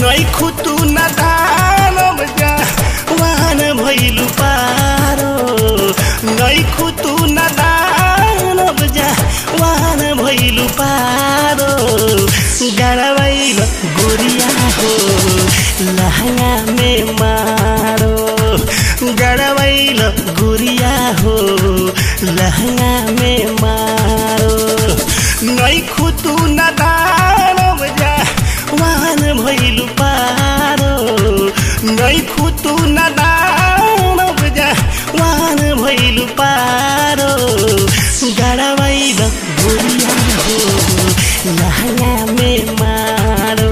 नैखु तू न दानव जा वाहन भैलु पारो नैखु तू न दानव जा वाहन भैलु पारो गड़बैल गोरिया हो लहंगा में मारो गड़बैल गोरिया हो लहंगा में मारो नैखु तू न दानव जा वाहन भैलु पारो नैखु तू न दानव जा वाहन भैलु पारो गड़बैल गोरिया हो लहंगा में मारो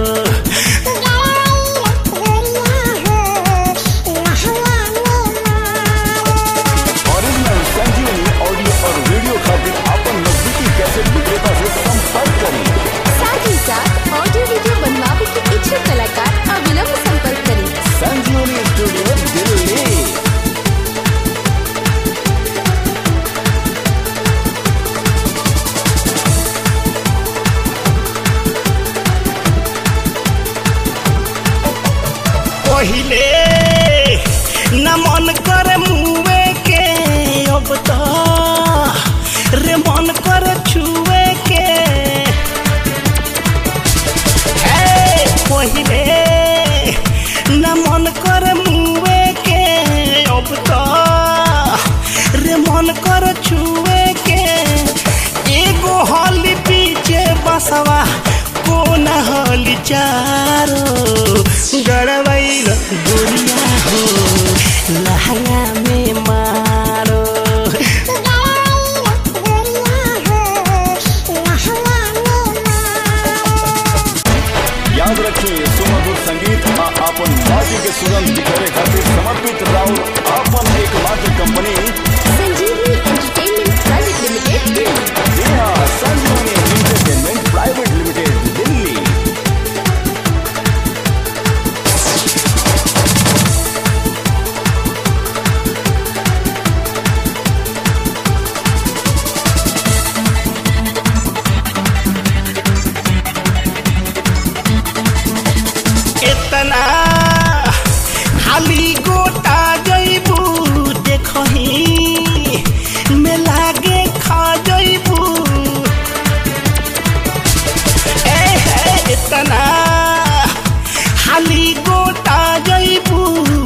ओरिजिनल संजीवनी ऑडियो और वीडियो खातिर अपन नजदीकी कैसेट विक्रेता से संपर्क करें साथ ही साथ ऑडियो वीडियो बनवावे के इच्छुक कलाकार अविलंब संपर्क करें संजीवनी स्टूडियो दिल्ली पहिले न मन कर मुए के अब तो रे मन कर छुए के हे पहिले न मन कर मुए के अब तो रे मन कर छुए के एगो हली पीछे बसवा कोन हली चारो गड़बैल गोरिया हो लहंगा में मारो याद रखिए सुमधुर संगीत आ अपन माटी के सुगंध बिखरे खातिर समर्पित राउर अपन एकमात्र कंपनी संजीवनी एंटरटेनमेंट प्राइवेट लिमिटेड दिल्ली जी हाँ संजीवनी एंटरटेनमेंट प्राइवेट लिमिटेड दिल्ली इतना खाली गोटा जैबू देखही में लागे खा जैबू ए है इतना खाली गोटा जैबू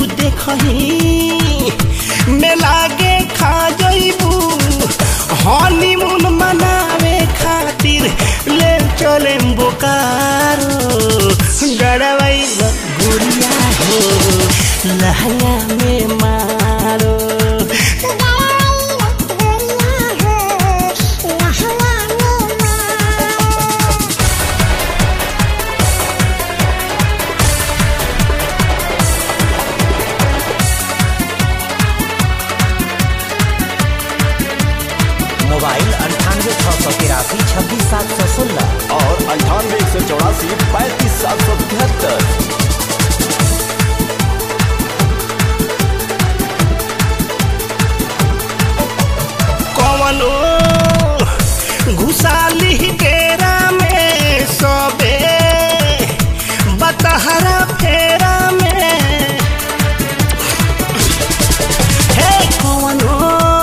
देखही में लागे खा जैबू हनीमून मनावे खातिर ले चले बोकारो गड़बई गुड़िया हो लहंगा में मारो मोबाइल अंठानवे छः सौ तिरासी छब्बीस सात सौ सोलह और अंठानवे एक सौ चौरासी पैंतीस सात सौ तिहत्तर कवनो घुसाली डेरा में सबे बतहरा फेरा में हे कवनो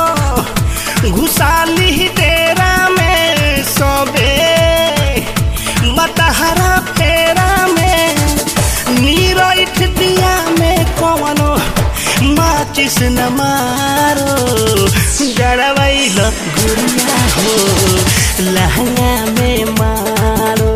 घुसाली डेरा में सबे बतहरा फेरा में नीरठ दिया में कवनो माचिस न मारो गड़बैल गुड़िया हो लहंगा में मारो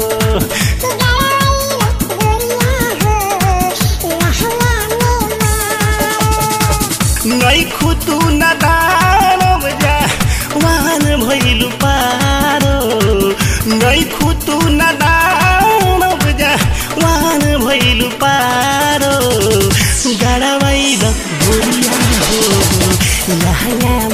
नैखु तू न दानव जा वाहन भैलु पारो नैखु तू न दानव जा वाहन भैलु पारो गड़बैल गुड़िया हो लहंगा